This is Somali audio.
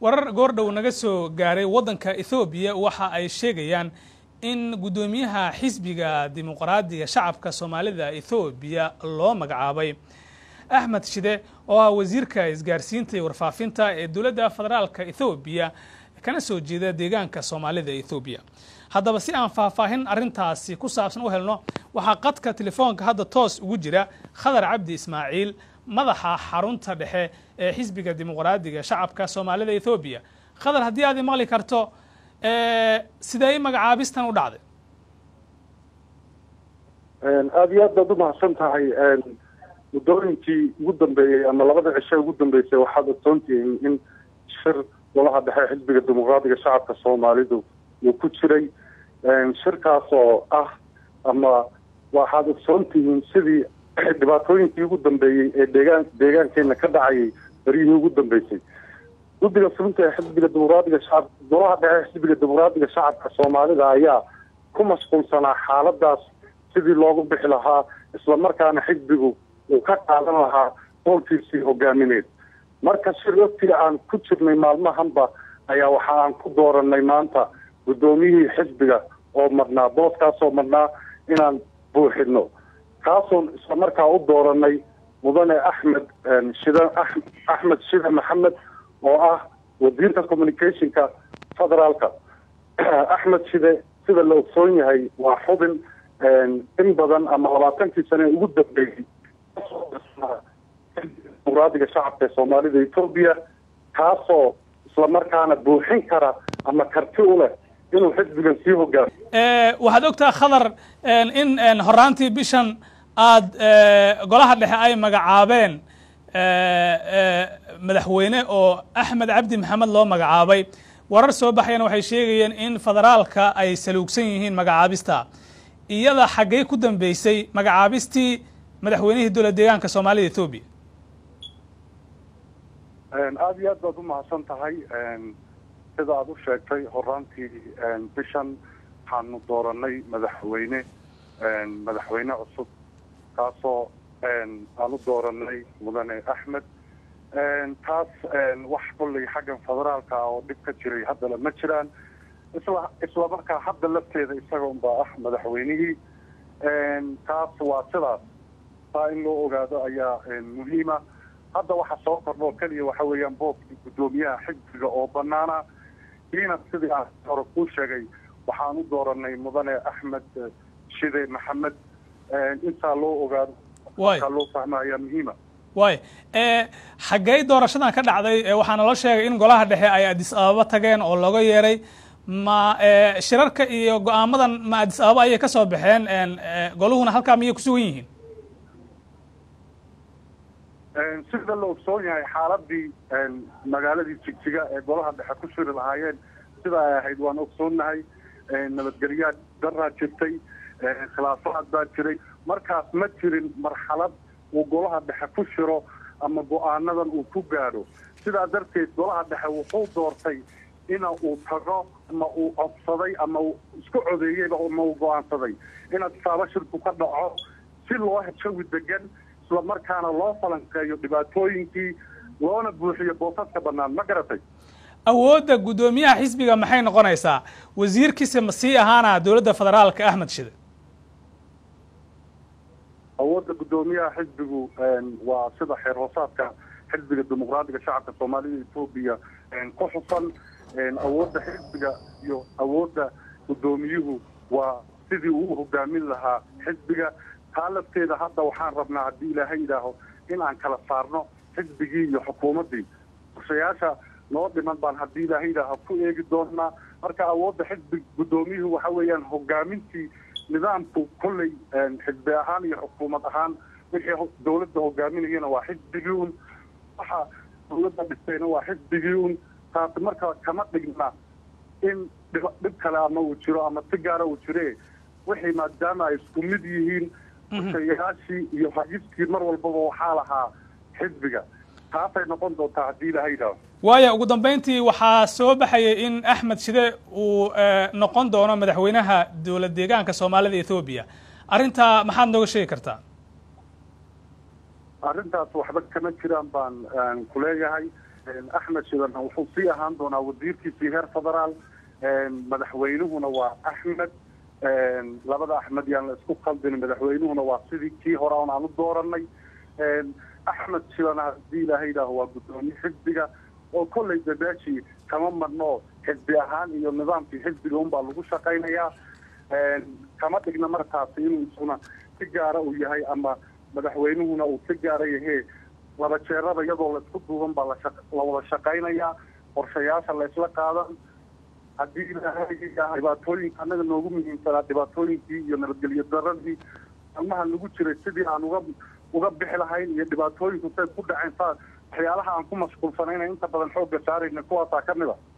warar goordhow naga soo gaaray waddanka ethoobiya waxa ay sheegayaan in guddoomiyaha xisbiga dimuqraadiga shacabka soomaalida ethoobiya loo magacaabay axmed shide oo ah wasiirka isgaarsiinta iyo warfaafinta ee dowladda federaalka ethoobiya kana soo jeeda deegaanka soomaalida ethoobiya haddaba si aan faahfaahin arrintaasi ku saabsan u helno waxaa qadka telefoonka hadda toos ugu jira khadar cabdi ismaaciil madaxa xarunta dhexe ee xisbiga dimuqraadiga shacabka soomaalida ethoobiya khadar haddii aad maqli karto sidee magacaabistan u dhacday aada iyo aad baad umahadsan tahay muddooyinkii ugu dambeeyey ama labada cishe ugu dambeysay waxaad ogsoontihiin in shir golaha dhexe xisbiga dimuqraadiga shacabka soomaalidu uu ku jiray shirkaas oo ah ama waxaad ogsoon tihiin sidii dhibaatooyinkii ugu dambeeyey ee deegaan deegaankeena ka dhacayay beryihii ugu dambeysay guddiga fulinta ee xisbiga dimuqraadiga shacab golaha dhexe xisbiga dimuqraadiga shacabka soomaalida ayaa ku mashquulsanaa xaaladaas sidii loogu bixi lahaa islamarkaana xisbigu uu ka qaadan lahaa doolkiisii hogaamineed marka shir waftiga aan ku jirnay maalmahanba ayaa waxa aan ku dooranay maanta guddoomiyihii xisbiga oo marnaa booskaasoo marnaa inaan buuxino kaasoon islamarkaa u dooranay mudane axmed shida axmed shide maxamed oo ah wasiirka communicationka federaalka axmed shide sida la ogsoon yahay waa xubin in badan ama labaatankii sane ugu dambeeyey dimuqraadiga shacabka ee soomaalida etoobiya kaasoo islamarkaana buuxin kara ama karti u leh inuu xisbigan sii hogaamo waxaad ogtaha khadar in horaantii bishan aad golaha dhexe ay magacaabeen madaxweyne oo axmed cabdi maxamed loo magacaabay warar soo baxayana waxay sheegayeen in federaalka ay saluugsan yihiin magacaabista iyada xaggey ku dambeysay magacaabistii madaxweynihii dowlad deegaanka soomaalida ethoobiya aada iyo aad baad umahadsan tahay sida aada u sheegtay horaantii bishan waxaanu dooranay madaxweyne madaxweyne cusub kaasoo aan u dooranay mudane axmed taas wax kolley xaggan federaalka ah oo dhib ka jiray haddana ma jiraan isla isla markaa hadda lafteeda isaga unbaa ah madaxweynihii taas waa sidaas taa in loo ogaado ayaa muhiima hadda waxa soo kordhoo keliya waxa weeyaan boobkii guddoomiyaha xisbiga oo banaana kiina sidii aan hore kuu sheegay waxaan u dooranay mudane axmed shide maxamed intaa loo ogaado kaa loo fahma ayaa muhiima way xaggey doorashadan ka dhacday waxaa naloo sheegay in golaha dhexe ay adis ababa tageen oo looga yeeray ma shirarka iyo go-aamadan ma adis ababa ayay kasoo baxeen goluhuna halkaa miyay kusugan yihiin sida la ogsoon yahay xaaladii magaaladii jigjiga ee golaha dhexe ku shiri lahaayeen sida ay ahayd waan ogsoonnahay nabadgelyaa daraa jirtay khilaafaad baa jiray markaas ma jirin marxalad uu golaha dhexe ku shiro ama go-aanadan uu ku gaadho sidaa darteed golaha dhexe wuxuu doortay ina uu tago ama uu codsaday ama uu isku codeeyeyba ama uu go-aansaday in adsaabo shirku ka dhaco si loo jawi degan islamarkaana loo falanqeeyo dhibaatooyinkii loona buuxiyo boosaska bannaan ma garatay awoodda guddoomiyaha xisbiga maxay noqonaysaa wasiirkiisa ma sii ahaana dowladda federaalka axmed shide awoodda guddoomiyaha xisbigu waa sida xeer hoosaadka xisbiga dimuqraadiga shacabka soomaalida etoobiya ku xusan awoodda xisbiga iyo awoodda guddoomiyuhu waa sidii uu hogaamin lahaa xisbiga taa lafteeda hadda waxaan rabnaa haddii ilaahay yidhaaho in aan kala saarno xisbigii iyo xukuumaddii qorshayaasha noo dhiman baan haddii ilaahay yidhaaho ku eegi doonaa marka awoodda xisbi guddoomiyuhu waxa weeyaan hogaamintii nidaamku kolley xisbi ahaan iyo xukuumad ahaan wixii dawladda hogaaminayana waa xisbigii un waxa dawladda dhistayna waa xisbigii un taasi marka kama dhigna in dhib kale ama uu jiro ama si gaara uu jire wixii maadaama ay isku mid yihiin shayaashii iyo hagiskii mar walbaba waxaa lahaa xisbiga taasay noqon doontaa haddii ilaahay yidhaaho waaya ugu dambeyntii waxaa soo baxayay in axmed shide uu noqon doono madaxweynaha dowlad deegaanka soomaalida ethoobiya arrintaa maxaad nooga sheegi kartaa arrintaas waxba kama jiraan baan ku leeyahay axmed shidan wuxuu sii ahaan doonaa wasiirkiisii heer federaal madaxweynuhuna waa axmed labada axmed yaan la isku khaldin madaxweynuhuna waa sidii kii hore on aan u dooranay axmed shidan haddii ilaaha yidhaaho waa guddoomiye xisbiga oo kollay dabaashii kama marno xisbi ahaan iyo nidaamkii xisbiga unbaa lagu shaqaynayaa kama dhigna markaasi inuu isuna si gaara uu yahay ama madaxweynuhuna uu si gaara yahee laba jeerada iyadoo laisku duuban baa la wada shaqaynayaa qorshayaasha la isla qaadan haddii dhibaatooyinka annaga noogu muhiimsanaa dhibaatooyinkii iyo nabadgelyo daradii almaha lagu jiray sidii aan uga uga bixi lahayn iyo dhibaatooyinku say ku dhaceen saa waxyaalaha aan ku mashquulsanayna inta badan xoogga saarayna kuwaasaa ka mid a